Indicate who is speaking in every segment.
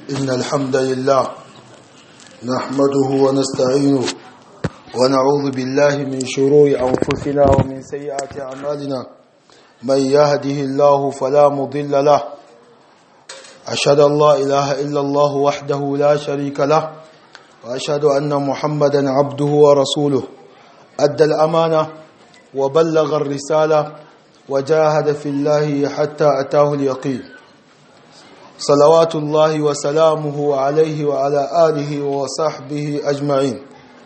Speaker 1: إن الحمد لله نحمده ونستعينه ونعوذ بالله من شرور أنفسنا ومن سيئات أعمالنا من يهده الله فلا مضل له أشهد أن لا إله إلا الله وحده لا شريك له وأشهد أن محمدا عبده ورسوله أدى الأمانة وبلغ الرسالة وجاهد في الله حتى أتاه اليقين صلوات الله وسلامه عليه وعلى آله وصحبه أجمعين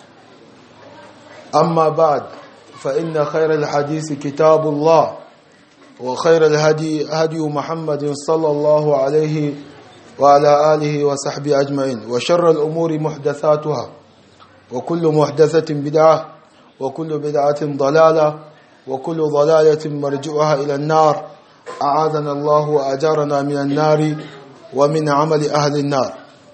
Speaker 1: أما بعد فإن خير الحديث كتاب الله وخير الهدي هدي محمد صلى الله عليه وعلى آله وصحبه أجمعين وشر الأمور محدثاتها وكل محدثة بدعة وكل بدعة ضلالة وكل ضلالة مرجعها إلى النار أعاذنا الله وأجارنا من النار ومن عمل أهل النار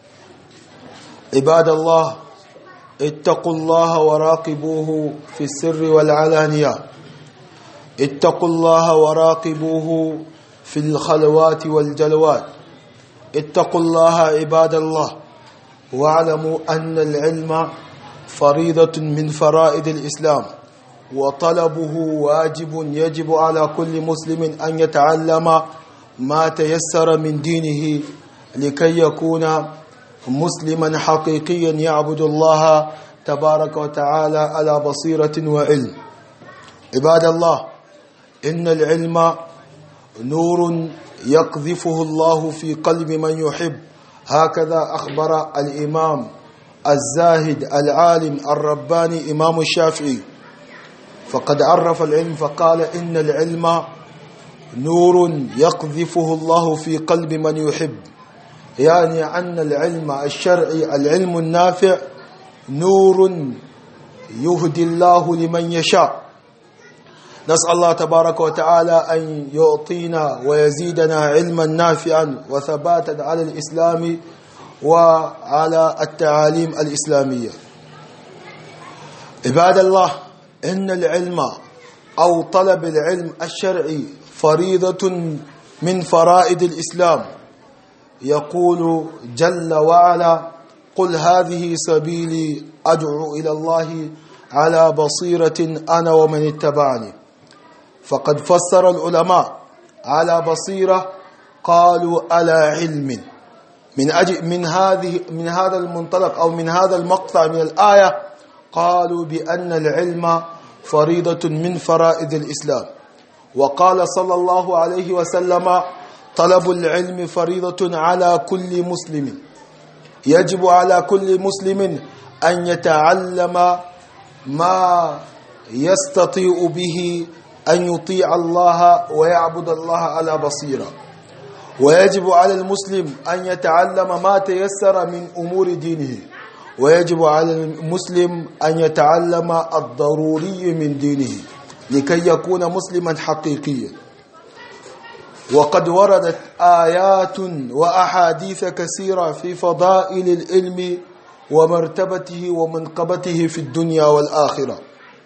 Speaker 1: عباد الله اتقوا الله وراقبوه في السر والعلانية اتقوا الله وراقبوه في الخلوات والجلوات اتقوا الله عباد الله واعلموا أن العلم فريضة من فرائض الإسلام وطلبه واجب يجب على كل مسلم أن يتعلم ما تيسر من دينه لكي يكون مسلما حقيقيا يعبد الله تبارك وتعالى على بصيرة وعلم عباد الله إن العلم نور يقذفه الله في قلب من يحب هكذا أخبر الإمام الزاهد العالم الرباني إمام الشافعي فقد عرف العلم فقال إن العلم نور يقذفه الله في قلب من يحب يعني أن العلم الشرعي العلم النافع نور يهدي الله لمن يشاء نسأل الله تبارك وتعالى أن يعطينا ويزيدنا علما نافعا وثباتا على الإسلام وعلى التعاليم الإسلامية عباد الله إن العلم أو طلب العلم الشرعي فريضة من فرائض الإسلام يقول جل وعلا قل هذه سبيلي أدعو إلى الله على بصيرة أنا ومن اتبعني فقد فسر العلماء على بصيرة قالوا على علم من أجل من هذه من هذا المنطلق أو من هذا المقطع من الآية قالوا بأن العلم فريضة من فرائض الإسلام وقال صلى الله عليه وسلم طلب العلم فريضة على كل مسلم يجب على كل مسلم أن يتعلم ما يستطيع به أن يطيع الله ويعبد الله على بصيرة ويجب على المسلم أن يتعلم ما تيسر من أمور دينه ويجب على المسلم أن يتعلم الضروري من دينه لكي يكون مسلما حقيقيا وقد وردت آيات وأحاديث كثيرة في فضائل العلم ومرتبته ومنقبته في الدنيا والآخرة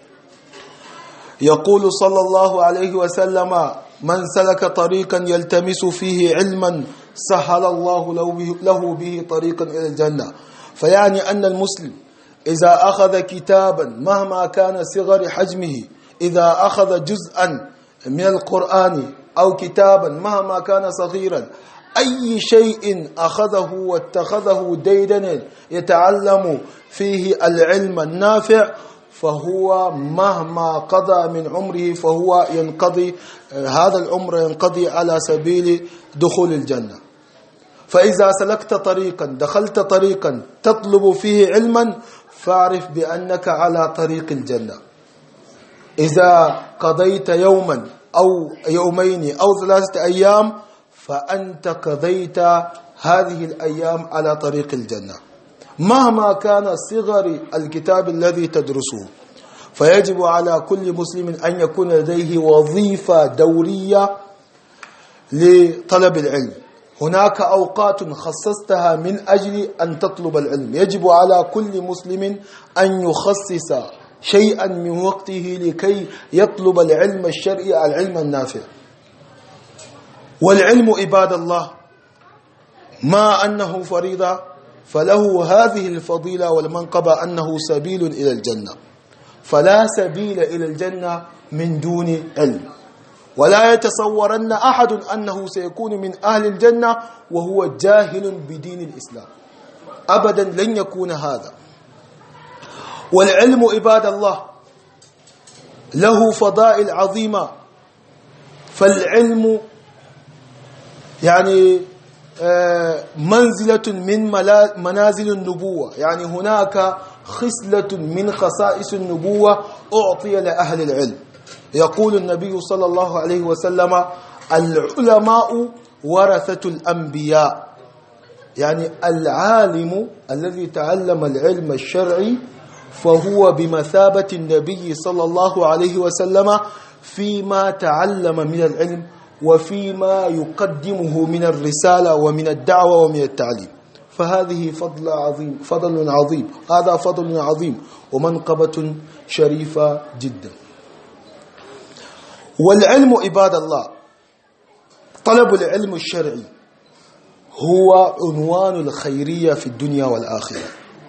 Speaker 1: يقول صلى الله عليه وسلم من سلك طريقا يلتمس فيه علما سهل الله له به طريقا إلى الجنة فيعني أن المسلم إذا أخذ كتابا مهما كان صغر حجمه إذا أخذ جزءا من القرآن أو كتابا مهما كان صغيرا أي شيء أخذه واتخذه ديدنا يتعلم فيه العلم النافع فهو مهما قضى من عمره فهو ينقضي هذا العمر ينقضي على سبيل دخول الجنة فإذا سلكت طريقا دخلت طريقا تطلب فيه علما فاعرف بأنك على طريق الجنة إذا قضيت يوما أو يومين أو ثلاثة أيام فأنت قضيت هذه الأيام على طريق الجنة مهما كان صغر الكتاب الذي تدرسه فيجب على كل مسلم أن يكون لديه وظيفة دورية لطلب العلم هناك أوقات خصصتها من أجل أن تطلب العلم يجب على كل مسلم أن يخصص شيئا من وقته لكي يطلب العلم الشرعي العلم النافع والعلم عباد الله ما أنه فريضة فله هذه الفضيلة والمنقبة أنه سبيل إلى الجنة فلا سبيل إلى الجنة من دون علم ولا يتصورن أحد أنه سيكون من أهل الجنة وهو جاهل بدين الإسلام أبدا لن يكون هذا والعلم عباد الله له فضائل عظيمة فالعلم يعني منزلة من منازل النبوة يعني هناك خصلة من خصائص النبوة أعطي لأهل العلم يقول النبي صلى الله عليه وسلم العلماء ورثة الأنبياء يعني العالم الذي تعلم العلم الشرعي فهو بمثابة النبي صلى الله عليه وسلم فيما تعلم من العلم وفيما يقدمه من الرسالة ومن الدعوة ومن التعليم فهذه فضل عظيم فضل عظيم هذا فضل عظيم ومنقبة شريفة جدا والعلم عباد الله طلب العلم الشرعي هو عنوان الخيرية في الدنيا والآخرة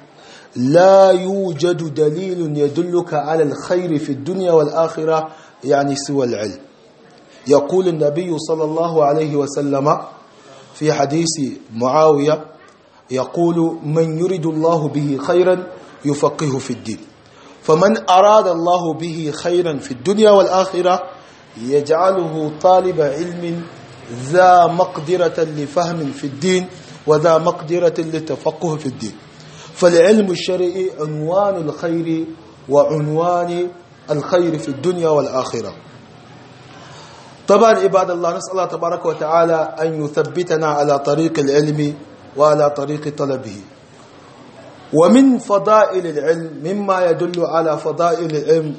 Speaker 1: لا يوجد دليل يدلك على الخير في الدنيا والآخرة يعني سوى العلم يقول النبي صلى الله عليه وسلم في حديث معاوية يقول من يريد الله به خيرا يفقه في الدين فمن أراد الله به خيرا في الدنيا والآخرة يجعله طالب علم ذا مقدرة لفهم في الدين وذا مقدرة للتفقه في الدين فالعلم الشرعي عنوان الخير وعنوان الخير في الدنيا والآخرة طبعا عباد الله نسأل الله تبارك وتعالى أن يثبتنا على طريق العلم وعلى طريق طلبه ومن فضائل العلم مما يدل على فضائل العلم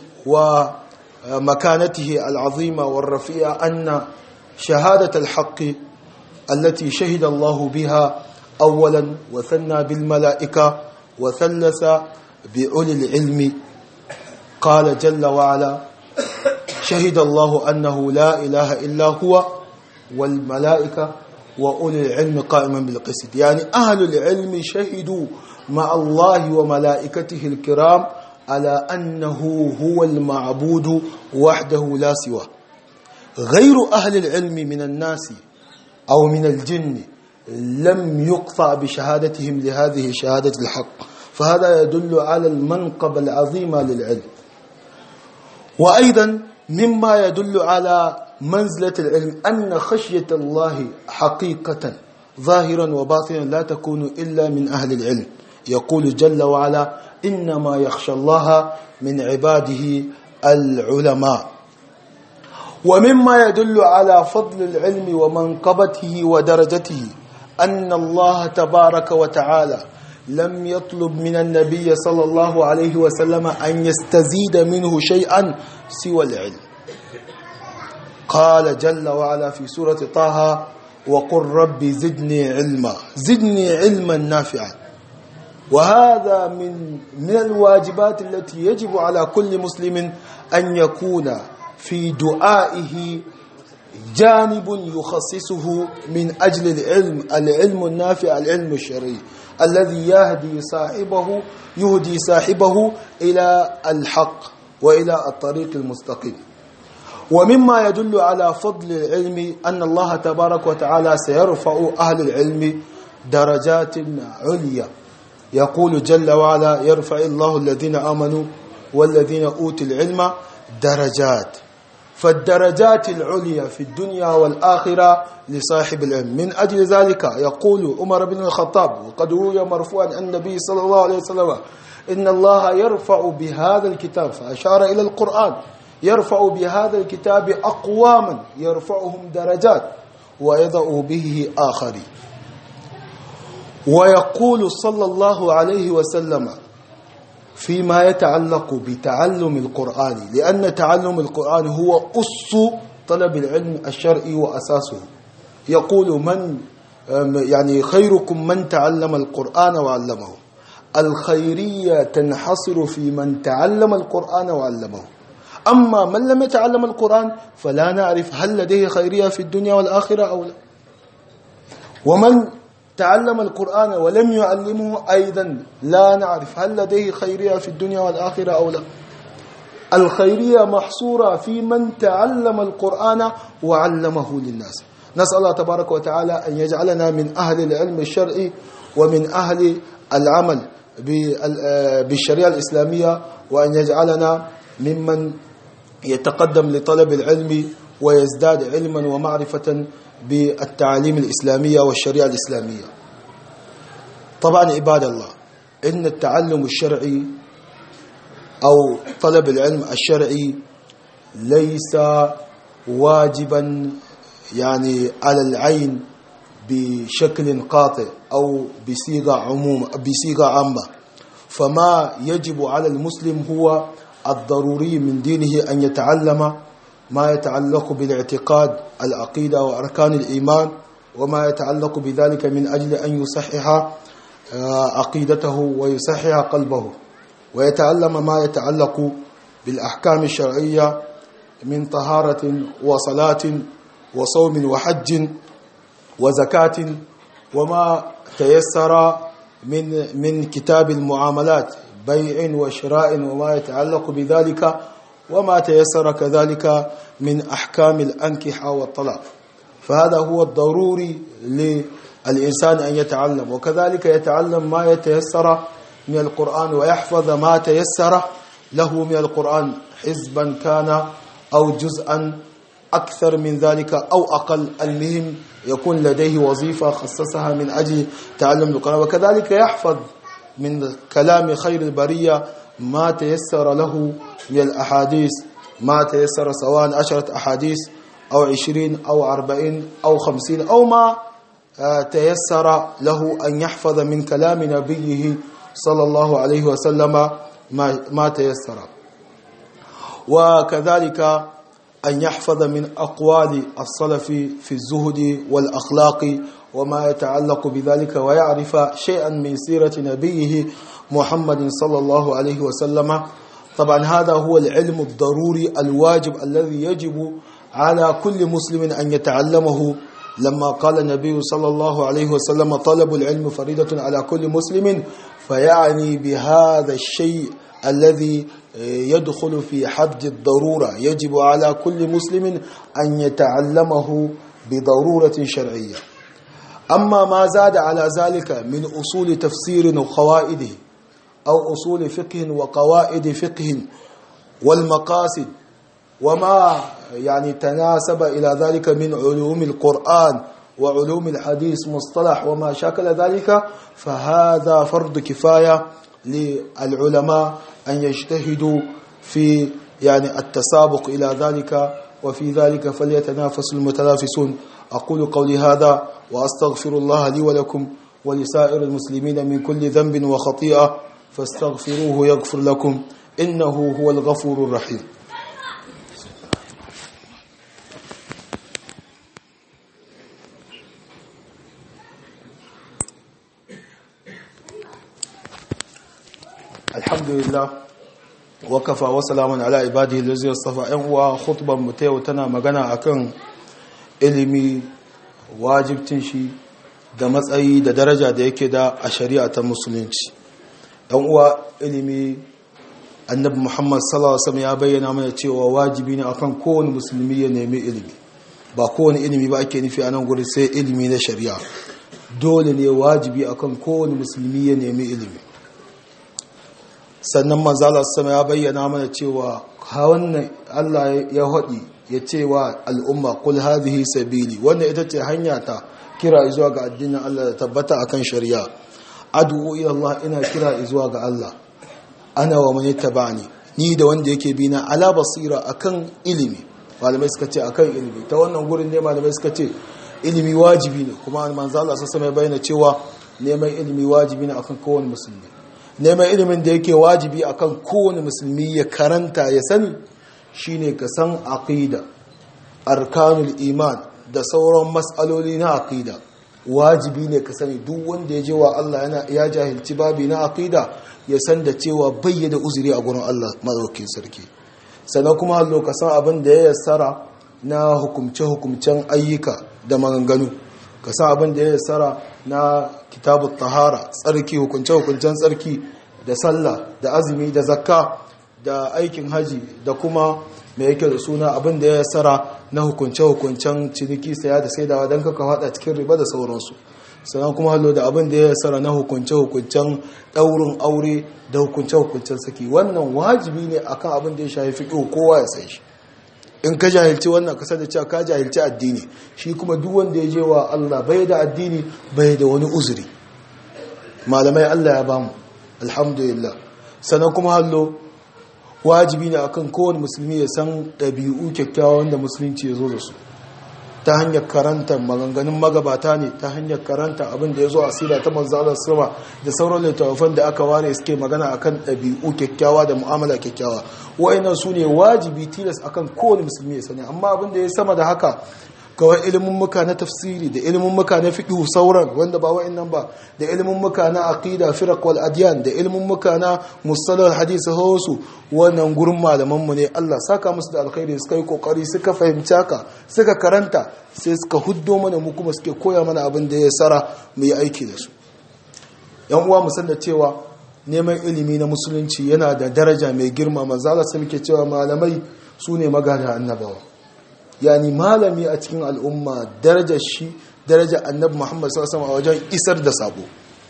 Speaker 1: ومكانته العظيمة والرفيعة أن شهادة الحق التي شهد الله بها أولا وثنى بالملائكة وثلث بأولي العلم قال جل وعلا شهد الله أنه لا إله إلا هو والملائكة وأولي العلم قائما بالقسط يعني أهل العلم شهدوا مع الله وملائكته الكرام على أنه هو المعبود وحده لا سواه غير أهل العلم من الناس أو من الجن لم يقطع بشهادتهم لهذه شهادة الحق فهذا يدل على المنقب العظيمة للعلم وأيضا مما يدل على منزلة العلم أن خشية الله حقيقة ظاهرا وباطنا لا تكون إلا من أهل العلم يقول جل وعلا إنما يخشى الله من عباده العلماء ومما يدل على فضل العلم ومنقبته ودرجته أن الله تبارك وتعالى لم يطلب من النبي صلى الله عليه وسلم أن يستزيد منه شيئا سوى العلم قال جل وعلا في سورة طه وقل رب زدني علما زدني علما نافعا وهذا من من الواجبات التي يجب على كل مسلم أن يكون في دعائه جانب يخصصه من أجل العلم العلم النافع العلم الشرعي الذي يهدي صاحبه يهدي صاحبه إلى الحق وإلى الطريق المستقيم ومما يدل على فضل العلم أن الله تبارك وتعالى سيرفع أهل العلم درجات عليا يقول جل وعلا يرفع الله الذين آمنوا والذين أوتوا العلم درجات فالدرجات العليا في الدنيا والآخرة لصاحب العلم من أجل ذلك يقول عمر بن الخطاب وقد روي مرفوعا عن النبي صلى الله عليه وسلم إن الله يرفع بهذا الكتاب فأشار إلى القرآن يرفع بهذا الكتاب أقواما يرفعهم درجات ويضع به آخرين ويقول صلى الله عليه وسلم فيما يتعلق بتعلم القرآن لأن تعلم القرآن هو أس طلب العلم الشرعي وأساسه يقول من يعني خيركم من تعلم القرآن وعلمه الخيرية تنحصر في من تعلم القرآن وعلمه أما من لم يتعلم القرآن فلا نعرف هل لديه خيرية في الدنيا والآخرة أو لا ومن تعلم القرآن ولم يعلمه أيضا لا نعرف هل لديه خيرية في الدنيا والآخرة أو لا الخيرية محصورة في من تعلم القرآن وعلمه للناس نسأل الله تبارك وتعالى أن يجعلنا من أهل العلم الشرعي ومن أهل العمل بالشريعة الإسلامية وأن يجعلنا ممن يتقدم لطلب العلم ويزداد علما ومعرفة بالتعاليم الإسلامية والشريعة الإسلامية طبعا عباد الله إن التعلم الشرعي أو طلب العلم الشرعي ليس واجبا يعني على العين بشكل قاطع أو بصيغة عموم بصيغة عامة فما يجب على المسلم هو الضروري من دينه أن يتعلم ما يتعلق بالاعتقاد العقيدة وأركان الإيمان وما يتعلق بذلك من أجل أن يصحح عقيدته ويصحح قلبه ويتعلم ما يتعلق بالأحكام الشرعية من طهارة وصلاة وصوم وحج وزكاة وما تيسر من من كتاب المعاملات بيع وشراء وما يتعلق بذلك وما تيسر كذلك من أحكام الأنكحة والطلاق فهذا هو الضروري للإنسان أن يتعلم وكذلك يتعلم ما يتيسر من القرآن ويحفظ ما تيسر له من القرآن حزبا كان أو جزءا أكثر من ذلك أو أقل المهم يكون لديه وظيفة خصصها من أجل تعلم القرآن وكذلك يحفظ من كلام خير البرية ما تيسر له من الأحاديث ما تيسر سواء عشرة أحاديث أو عشرين أو أربعين أو خمسين أو ما تيسر له أن يحفظ من كلام نبيه صلى الله عليه وسلم ما, ما تيسر وكذلك أن يحفظ من أقوال السلف في الزهد والأخلاق وما يتعلق بذلك ويعرف شيئا من سيرة نبيه محمد صلى الله عليه وسلم طبعا هذا هو العلم الضروري الواجب الذي يجب على كل مسلم أن يتعلمه لما قال النبي صلى الله عليه وسلم طلب العلم فريدة على كل مسلم فيعني بهذا الشيء الذي يدخل في حد الضرورة يجب على كل مسلم أن يتعلمه بضرورة شرعية أما ما زاد على ذلك من أصول تفسير وقوائده أو أصول فقه وقواعد فقه والمقاصد وما يعني تناسب إلى ذلك من علوم القرآن وعلوم الحديث مصطلح وما شاكل ذلك فهذا فرض كفاية للعلماء أن يجتهدوا في يعني التسابق إلى ذلك وفي ذلك فليتنافس المتنافسون أقول قولي هذا وأستغفر الله لي ولكم ولسائر المسلمين من كل ذنب وخطيئة فاستغفروه يغفر لكم إنه هو الغفور الرحيم الحمد لله وكفى وسلام على عباده الذين اصطفى ان uwa khutban mu ta yau tana magana akan ilimi wajibcin shi da matsayi da daraja da yake da a shari'a ta musulunci dan uwa ilimi annabi Muhammad sallallahu alaihi wasallam ya bayyana mana cewa wajibi ne akan kowane musulmi ya nemi ilimi ba kowane ilimi ba ake nufi a nan gurin sai ilimi na shari'a dole ne wajibi akan kowane musulmi ya nemi ilimi sannan manzala sama ya bayyana mana cewa wannan Allah ya haɗi ya ce wa al'umma kul hadhihi sabili wannan ita ce hanya ta kira zuwa ga addinin Allah da tabbata akan shari'a ad'u ila Allah ina kira zuwa ga Allah ana wa man yattaba'ani ni da wanda yake bi na ala basira akan ilimi malamai suka ce akan ilimi ta wannan gurin ne malamai suka ce ilimi wajibi ne kuma manzala sama ya bayyana cewa neman ilimi wajibi ne akan kowane musulmi neman ilimin da yake wajibi akan kowane musulmi ya karanta ya sani shine ka san aqida arkanul iman da sauran matsaloli na aqida wajibi ne ka sani duk wanda ya je wa Allah yana ya jahilci babi na aqida ya san da cewa bayyana uzuri a gurin Allah madaukakin sarki sannan kuma hallo ka san abin da ya yassara na hukumce hukumcen ayyuka da maganganu ka san abin da ya tsara na kitabut tahara tsarki hukunce hukuncen tsarki da sallah da azumi da zakka da aikin haji da kuma mai yake da suna abin da ya tsara na hukunce hukuncen ciniki saya da saidawa don kaka hada cikin riba da sauransu sannan kuma hallo da abin da ya tsara na hukunce hukuncen daurin aure da hukunce hukuncen saki wannan wajibi ne akan abin da ya shafi fiqh kowa ya san shi in ka jahilci wannan kasar da cewa ka jahilci addini shi kuma duk wanda ya je wa Allah bai da addini bai da wani uzuri malamai Allah ya bamu alhamdulillah sannan kuma hallo wajibi ne akan kowane musulmi ya san ɗabi'u kyakkyawa wanda musulunci ya zo da su ta hanyar karanta maganganun magabata ne ta hanyar karanta abin da ya zo a sira ta manzalar sama da sauran littattafan da aka ware suke magana akan ɗabi'u kyakkyawa da mu'amala kyakkyawa wa'annan su ne wajibi tilas akan kowane musulmi ya sani amma abin da ya sama da haka kawai ilimin muka na tafsiri da ilimin muka na fiqh sauran wanda ba wa'annan ba da ilimin muka na aqida firaq wal adyan da ilimin muka na mustalah hadith hausu wannan gurin malaman mu ne Allah saka musu da alkhairi suka yi kokari suka fahimci haka suka karanta sai suka huddo mana mu kuma suke koya mana abin da ya sara mu yi aiki da su yan uwa mu san da cewa neman ilimi na musulunci yana da daraja mai girma manzo Allah sai muke cewa malamai su ne magana annabawa yani malami a cikin al'umma darajar shi daraja annabi Muhammad sallallahu alaihi wasallam a wajen isar da sabo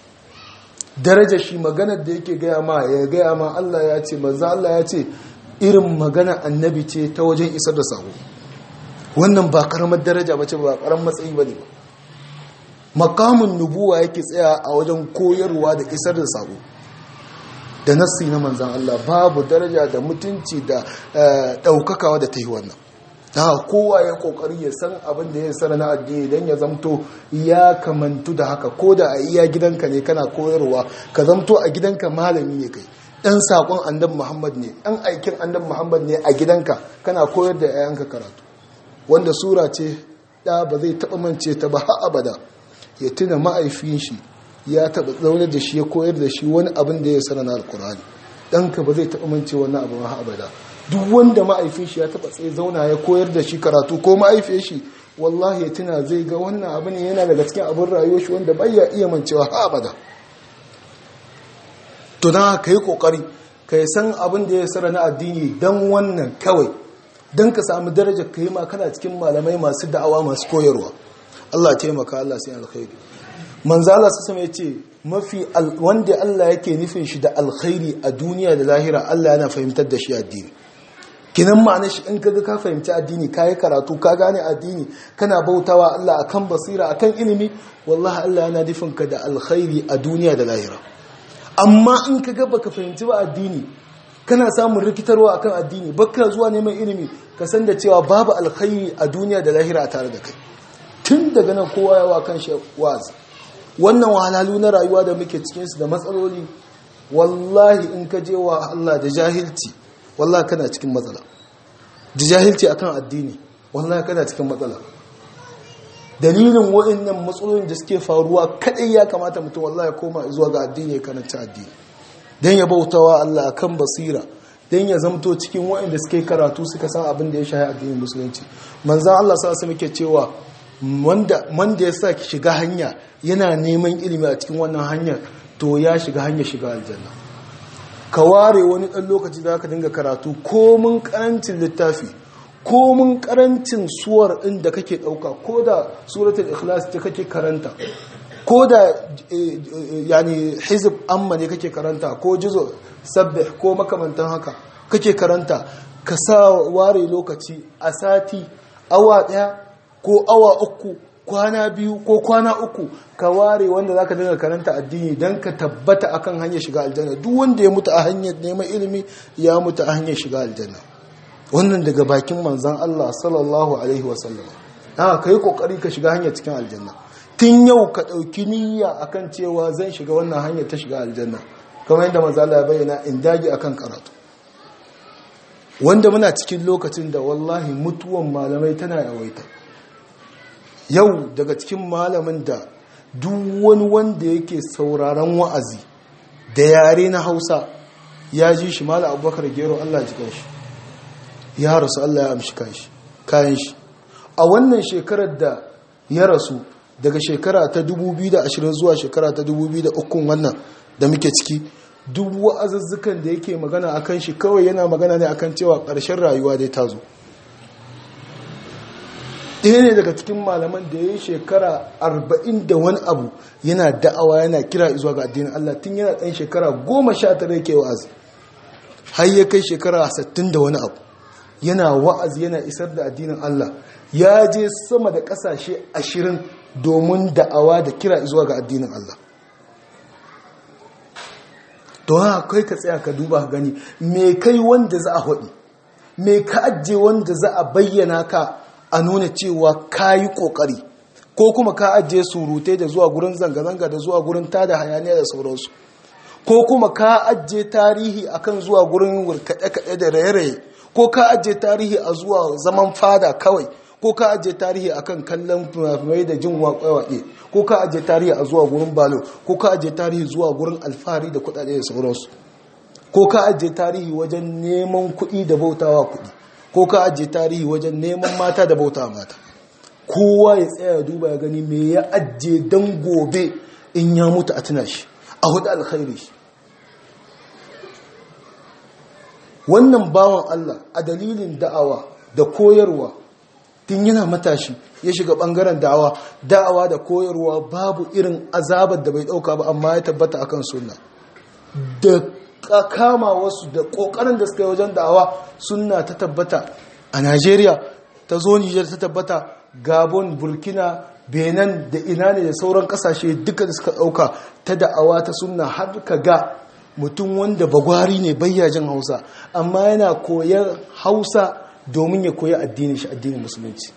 Speaker 1: darajar shi maganar da yake gaya ma ya gaya ma Allah ya ce manzo Allah ya ce irin magana annabi ce ta wajen isar da sabo wannan ba karamar daraja bace ba karamar matsayi bane ba makamin nubuwa yake tsaya a wajen koyarwa da isar da sabo da nassi na manzan Allah babu daraja da mutunci da daukakawa da ta yi wannan da kowa ya kokari ya san abin da ya sana na addini don ya zamto ya kamantu da haka ko da a iya gidanka ne kana koyarwa ka zamto a gidanka malami ne kai dan sakon annabi Muhammad ne dan aikin annabi Muhammad ne a gidanka kana koyar da yayanka karatu wanda sura ce da ba zai taba mance ta ba har abada ya tuna ma'aifin shi ya taba zaune da shi ya koyar da shi wani abin da ya sana na alkurani ɗanka ba zai taba mance wannan abin har abada duk wanda ma'aifin shi ya taba tsaye zauna ya koyar da shi karatu ko ma'aifin shi wallahi ya tuna zai ga wannan abu ne yana daga cikin abin rayuwar shi wanda bai ya iya mancewa har abada to dan ka yi kokari ka yi san abin da ya sara na addini dan wannan kawai dan ka samu darajar ka yi ma kana cikin malamai masu da'awa masu koyarwa Allah taimaka Allah sai alkhairi manzo Allah sai ya ce mafi wanda Allah yake nufin shi da alkhairi a duniya da lahira Allah yana fahimtar da shi addini kinan ma'ana shi in kaga ka fahimci addini ka yi karatu ka gane addini kana bautawa Allah akan basira akan ilimi wallahi Allah yana nufin ka da alkhairi a duniya da lahira amma in kaga baka fahimci ba addini kana samun rikitarwa akan addini baka zuwa neman ilimi ka san da cewa babu alkhairi a duniya da lahira tare da kai tun daga nan kowa yawa kan shi wazi wannan wahalhalu na rayuwa da muke cikinsu da matsaloli wallahi in ka je wa Allah da jahilci wallahi kana cikin matsala da jahilci akan addini wallahi kana cikin matsala dalilin wa'annan matsalolin da suke faruwa kadai ya kamata mutum wallahi ya koma zuwa ga addini ya karanta addini dan ya bautawa Allah akan basira dan ya zamto cikin wa'anda suke karatu suka san abin da ya shahi addinin musulunci manzon Allah sa su muke cewa wanda wanda ya sa ki shiga hanya yana neman ilimi a cikin wannan hanyar to ya shiga hanyar shiga aljanna ka ware wani ɗan lokaci da ka dinga karatu komin karancin littafi komin karancin suwar ɗin da kake ɗauka ko da suratul ikhlas ta kake karanta ko da yani hizib amma ne kake karanta ko jizo sabbih ko makamantan haka kake karanta ka sa ware lokaci a sati awa ɗaya ko awa uku kwana biyu ko kwana uku ka ware wanda zaka dinga karanta addini dan ka tabbata akan hanyar shiga aljanna duk wanda ya mutu a hanyar neman ilimi ya mutu a hanyar shiga aljanna wannan daga bakin manzon Allah sallallahu alaihi wasallam ah kai kokari ka shiga hanyar cikin aljanna tun yau ka dauki niyya akan cewa zan shiga wannan hanyar ta shiga aljanna kamar yadda manzon Allah ya bayyana in dage akan karatu wanda muna cikin lokacin da wallahi mutuwan malamai tana yawaita yau daga cikin malamin da duk wani wanda yake sauraron wa'azi da yare na hausa ya ji shi mala abubakar gero allah ji shi ya rasu allah ya amshi kayan shi a wannan shekarar da ya rasu daga shekara ta 2020 zuwa shekara ta 2003 wannan da muke ciki duk wa'azuzzukan da yake magana akan shi kawai yana magana ne akan cewa ƙarshen rayuwa dai ta zo ɗaya ne daga cikin malaman da ya yi shekara arba'in da wani abu yana da'awa yana kira zuwa ga addinin Allah tun yana ɗan shekara goma sha tara yake wa'azi har ya kai shekara sittin da wani abu yana wa'azi yana isar da addinin Allah ya je sama da ƙasashe ashirin domin da'awa da kira zuwa ga addinin Allah don haka kai ka tsaya ka duba gani me kai wanda za a haɗi me ka ajiye wanda za a bayyana ka a nuna cewa ka yi ƙoƙari ko kuma ka ajiye surutai da zuwa gurin zanga-zanga da zuwa gurin tada hayaniya da sauransu ko kuma ka ajiye tarihi akan zuwa gurin kaɗe-kaɗe da raye-raye ko ka ajiye tarihi a zuwa zaman fada kawai ko ka ajiye tarihi akan kallon fimafimai da jin waƙe-waƙe ko ka ajiye tarihi a zuwa gurin balo ko ka ajiye tarihi zuwa gurin alfahari da kuɗaɗe da sauransu ko ka ajiye tarihi wajen neman kuɗi da bautawa kuɗi ko ka ajiye tarihi wajen neman mata da bauta mata kowa ya tsaya ya duba ya gani me ya ajiye don gobe in ya mutu a tuna shi a hudu alkhairi shi wannan bawan Allah a dalilin da'awa da koyarwa tun yana matashi ya shiga bangaren da'awa da'awa da koyarwa babu irin azabar da bai dauka ba amma ya tabbata akan sunna da kama wasu da kokarin da suka yi wajen da'awa sunna ta tabbata a Najeriya ta zo Nijar ta tabbata Gabon Burkina Benin da ina ne da sauran kasashe duka da suka dauka ta da'awa ta sunna har ka ga mutum wanda bagwari ne bayyajin Hausa amma yana koyar Hausa domin ya koyi addinin shi addinin musulunci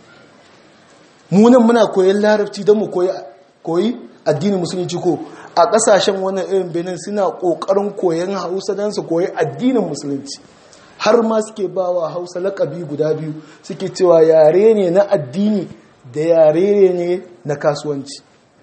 Speaker 1: munan muna koyan larabci don mu koyi addinin musulunci ko a kasashen wannan irin benin suna kokarin koyan hausa don su koyi addinin musulunci har ma suke ba wa hausa lakabi guda biyu suke cewa yare ne na addini da yare ne na kasuwanci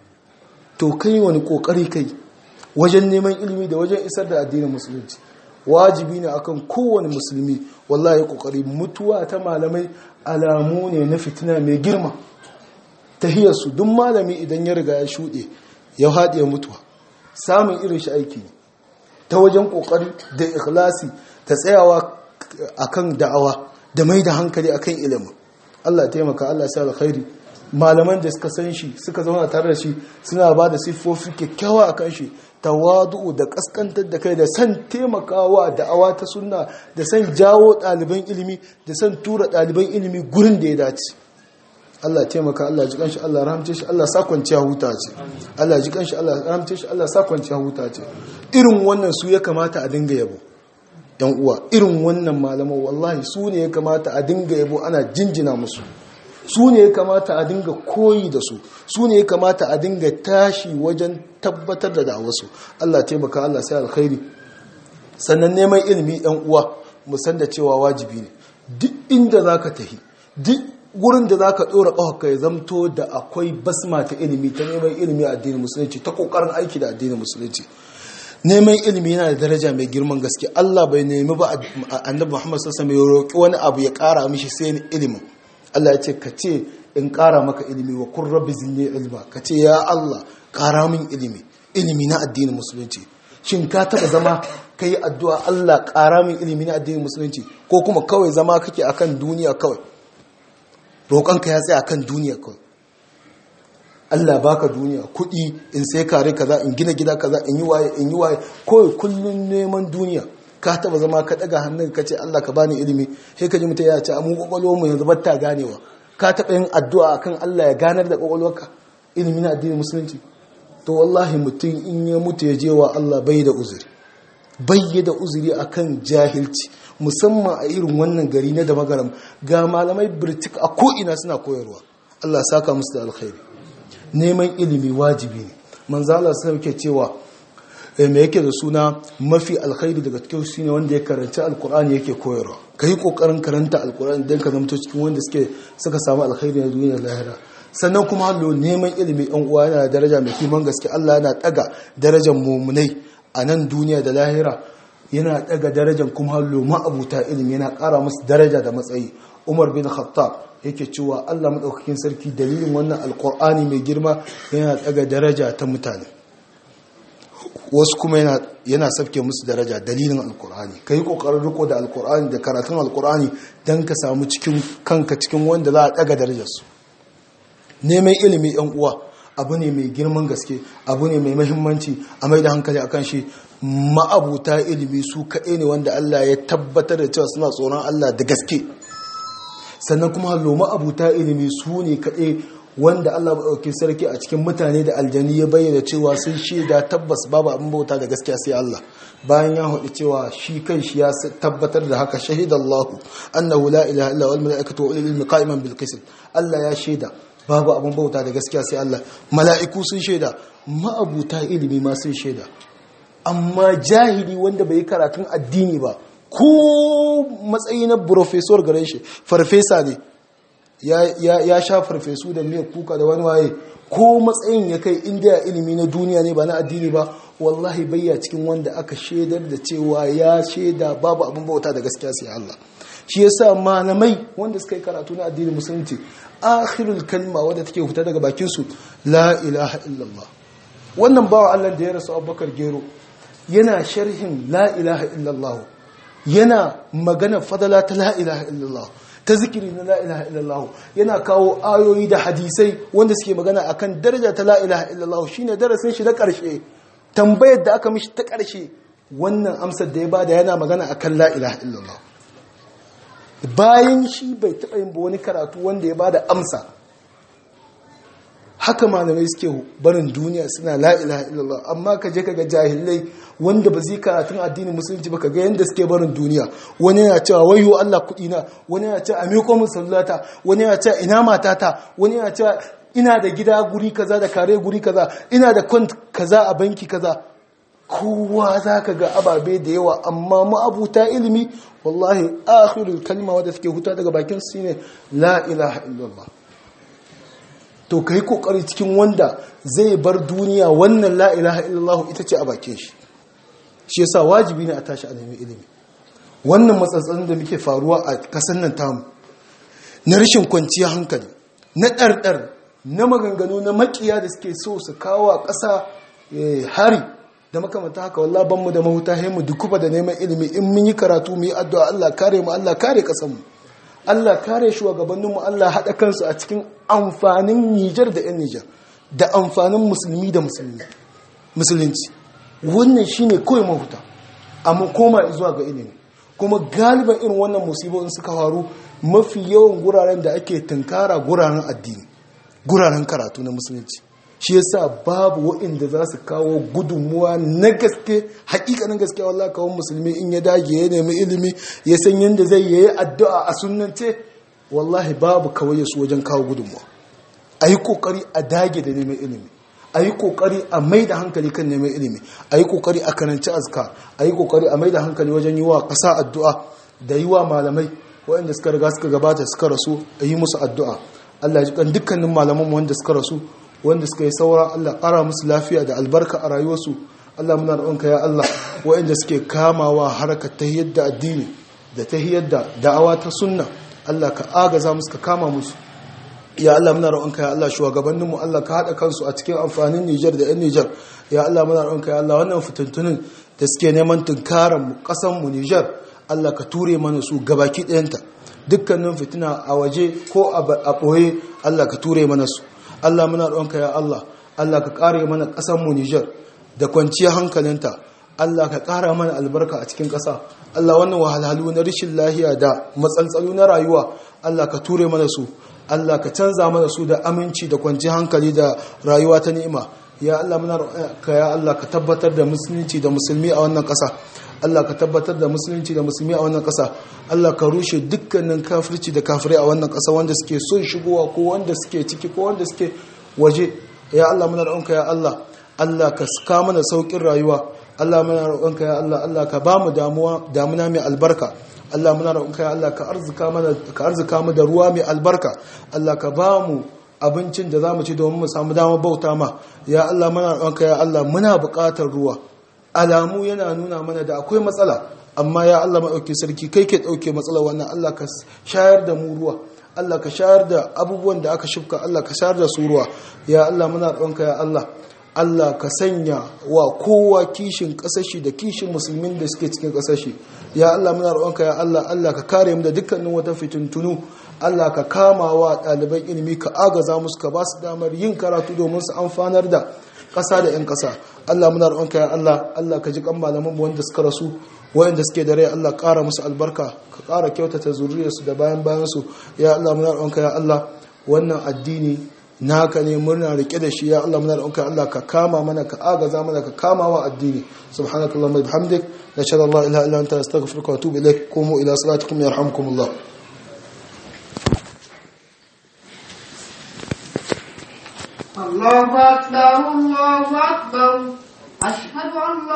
Speaker 1: to kai wani kokari kai wajen neman ilimi da wajen isar da addinin musulunci wajibi ne akan kowane musulmi wallahi kokari mutuwa ta malamai alamu ne na fitina mai girma tahiyarsu duk malami idan ya riga ya shuɗe ya haɗe mutuwa samun irin shi aiki ne ta wajen kokari da ikhlasi ta tsayawa akan da'awa da mai da hankali akan ilimin Allah taimaka Allah sa alkhairi malaman da suka san shi suka zauna tare da shi suna ba da siffofi kyakkyawa akan shi tawadu'u da kaskantar da kai da san taimakawa da'awa ta sunna da san jawo ɗaliban ilimi da san tura ɗaliban ilimi gurin da ya dace Allah taimaka Allah ji kanshi Allah rahamce shi Allah sa kwanciya huta ce Allah ji kanshi Allah rahamce shi Allah sa kwanciya huta ce irin wannan su ya kamata a dinga yabo yan uwa irin wannan malaman wallahi su ne ya kamata a dinga yabo ana jinjina musu su ne ya kamata a dinga koyi da su su ne ya kamata a dinga tashi wajen tabbatar da da'awarsu Allah taimaka Allah sai alkhairi sannan neman ilimi ɗan uwa musan da cewa wajibi ne duk inda za ka tafi duk gurin da za ka ɗora ƙawaka ya zamto da akwai basma ta ilimi ta neman ilimi a addinin musulunci ta ƙoƙarin aiki da addinin musulunci neman ilimi yana da daraja mai girman gaske Allah bai nemi ba annabi Muhammad sallallahu alaihi wasallam ya roƙi wani abu ya ƙara mishi sai ilimin Allah ya ce ka ce in ƙara maka ilimi wa kun rabbi zinne ilma ka ce ya Allah ƙara min ilimi ilimi na addinin musulunci shin ka taɓa zama ka yi addu'a Allah ƙara min ilimi na addinin musulunci ko kuma kawai zama kake akan duniya kawai roƙonka ya tsaya akan duniya kawai Allah baka duniya kuɗi in sai kare kaza in gina gida kaza in yi waye in yi waye kawai kullum neman duniya ka taba zama ka daga hannun ka ce Allah ka bani ilimi sai ka ji mutum ya ce mu kwakwalwar mu yanzu batta ganewa ka taba yin addu'a akan Allah ya ganar da kwakwalwarka ilimi na addinin musulunci to wallahi mutum in ya mutu ya je wa Allah bai da uzuri bai da uzuri akan jahilci musamman a irin wannan gari na da magaram ga malamai birtik a ko ina suna koyarwa Allah saka musu da alkhairi neman ilimi wajibi ne manzo Allah sai yake cewa me yake da suna mafi alkhairi daga cikin shi ne wanda ya karanci alkur'ani yake koyarwa ka yi kokarin karanta alkur'ani don ka zamto cikin wanda suke suka samu alkhairi na duniya lahira sannan kuma hallo neman ilimi yan uwa yana da daraja mai kiman gaske Allah yana daga darajar mumunai a nan duniya da lahira yana daga darajar kuma hallo ma'abuta ilimi yana kara musu daraja da matsayi Umar bin Khattab yake cewa Allah madaukakin sarki dalilin wannan alqur'ani mai girma yana daga daraja ta mutane wasu kuma yana yana sabke musu daraja dalilin alqur'ani kai kokarin riko da alqur'ani da karatun alqur'ani dan ka samu cikin kanka cikin wanda za a daga darajarsu neman ilimi yan uwa abu ne mai girman gaske abu ne mai mahimmanci a mai da hankali a kan shi ma'abuta ilimi su kaɗai ne wanda Allah ya tabbatar da cewa suna tsoron Allah da gaske sannan kuma hallo ma'abuta ilimi su ne kaɗai wanda Allah ɗauki sarki a cikin mutane da aljani ya bayyana cewa sun shaida tabbas babu abin bauta da gaskiya sai Allah bayan ya haɗu cewa shi kan shi ya tabbatar da haka shahidallahu annahu la ilaha illa wal malaikatu wa ulul ilmi qa'iman bil qist Allah ya shaida babu abin bauta da gaskiya sai Allah mala'iku sun shaida ma'abuta ilimi ma sun shaida amma jahili wanda bai karatun addini ba ko matsayi na professor gare shi farfesa ne ya sha farfesu da miyar kuka da wani waye ko matsayin ya kai indiya ilimi na duniya ne ba na addini ba wallahi bayya cikin wanda aka shaidar da cewa ya shaida babu abin bauta da gaskiya sai Allah shi yasa malamai wanda suka yi karatu na addinin musulunci akhirul kalma wadda take fita daga bakin su la ilaha illallah wannan bawa Allah da ya rasu Abubakar Gero yana sharhin la ilaha illallah yana magana fadala ta la ilaha illallah ta zikiri na la ilaha illallah yana kawo ayoyi da hadisai wanda suke magana akan daraja ta la ilaha illallah shine darasin shi na karshe tambayar da aka mishi ta karshe wannan amsar da ya bada yana magana akan la ilaha illallah bayan shi bai taɓa yin ba wani karatu wanda ya bada amsa haka malamai suke barin duniya suna la ilaha illallah amma ka je kaga jahilai wanda ba zai karatun addinin musulunci ba kaga yanda suke barin duniya wani yana cewa wayo Allah kudi na wani yana cewa amiko min sallata wani yana cewa ina matata wani yana cewa ina da gida guri kaza da kare guri kaza ina da kont kaza a banki kaza kowa za ka ga ababe da yawa amma ma'abuta ilimi wallahi akhirul kalma wadda suke huta daga bakin su ne la ilaha illallah to kai kokari cikin wanda zai bar duniya wannan la ilaha illallah ita ce a bakin shi shi yasa wajibi ne a tashi a nemi ilimi wannan matsatsalin da muke faruwa a kasan nan tamu na rashin kwanciya hankali na ɗarɗar na maganganu na makiya da suke so su kawo a ƙasa hari da makamata haka wallah banmu da mahuta mu dukufa da neman ilimi in mun yi karatu mu yi addu'a Allah kare mu Allah kare kasanmu Allah kare shugabanninmu Allah haɗa kansu a cikin amfanin Nijar da 'yan Nijar da amfanin musulmi da musulmi musulunci wannan shine kawai mahuta amma koma zuwa ga ilimi kuma galiban irin wannan musibin suka faru mafi yawan guraren da ake tunkara guraren addini guraren karatu na musulunci shi yasa babu waɗanda za su kawo gudunmuwa na gaske hakikanin gaske wallah kawo musulmi in ya dage ya nemi ilimi ya san yadda zai yi addu'a a sunnance wallahi babu kawai su wajen kawo gudunmuwa a yi kokari a dage da neman ilimi a yi kokari a mai da hankali kan neman ilimi a yi kokari a karanci azka a yi kokari a mai da hankali wajen yi wa ƙasa addu'a da yi wa malamai waɗanda suka riga suka gabata suka rasu a yi musu addu'a Allah ya ji kan dukkanin malaman wanda suka rasu wanda suka yi saura Allah ƙara musu lafiya da albarka a rayuwarsu Allah muna roƙonka ya Allah waɗanda suke kamawa harkar ta yadda addini da ta yadda da'awa ta sunna Allah ka agaza musu ka kama musu ya Allah muna roƙonka ya Allah shugabanninmu Allah ka haɗa kansu a cikin amfanin Nijar da 'yan Nijar ya Allah muna roƙonka ya Allah wannan fitintunin da suke neman tunkaran mu ƙasan mu Nijar Allah ka ture mana su gabaki ɗayanta dukkanin fitina a waje ko a ɓoye Allah ka ture mana su Allah muna roƙonka ya Allah Allah ka ƙare mana ƙasar mu Niger da kwanciyar hankalinta Allah ka ƙara mana albarka a cikin ƙasa Allah wannan wahalhalu na rashin lahiya da matsaltsalu na rayuwa Allah ka ture mana su Allah ka canza mana su da aminci da kwanciyar hankali da rayuwa ta ni'ima ya Allah muna roƙonka ya Allah ka tabbatar da musulunci da musulmi a wannan ƙasa Allah ka tabbatar da musulunci da musulmi a wannan ƙasa Allah ka rushe dukkanin kafirci da kafirai a wannan ƙasa wanda suke son shigowa ko wanda suke ciki ko wanda suke waje ya Allah muna roƙonka ya Allah Allah ka saka mana saukin rayuwa Allah muna roƙonka ya Allah Allah ka ba mu damuwa damuna mai albarka Allah muna roƙonka ya Allah ka arzuka mana ka arzuka mu da ruwa mai albarka Allah ka ba mu abincin da zamu ci domin mu samu damar bauta ma ya Allah muna roƙonka ya Allah muna buƙatar ruwa alamu yana nuna mana da akwai matsala amma ya Allah maɗauki sarki kai ke ɗauke matsalar wannan Allah ka shayar da mu ruwa Allah ka shayar da abubuwan da aka shifka Allah ka shayar da su ruwa ya Allah muna roƙonka ya Allah Allah ka sanya wa kowa kishin ƙasashi da kishin musulmin da suke cikin ƙasashi ya Allah muna roƙonka ya Allah Allah ka kare mu da dukkanin wata fitintunu Allah ka kama wa ɗaliban ilimi ka agaza musu ka ba su damar yin karatu domin su amfanar da ƙasa da 'yan ƙasa Allah muna roƙonka ya Allah Allah ka ji kan malaman mu wanda suka rasu wayanda suke da rai Allah ƙara musu albarka ka ƙara kyautata zuriyarsu da bayan bayan su ya Allah muna roƙonka ya Allah wannan addini naka ne murna rike da shi ya Allah muna roƙonka Allah ka kama mana ka agaza mana ka kama wa addini subhanakallahumma wa bihamdik nashhadu an la ilaha illa anta astaghfiruka wa atubu ilaik qumu ila salatikum yarhamkumullah
Speaker 2: الله أكبر الله أكبر أشهد أن لا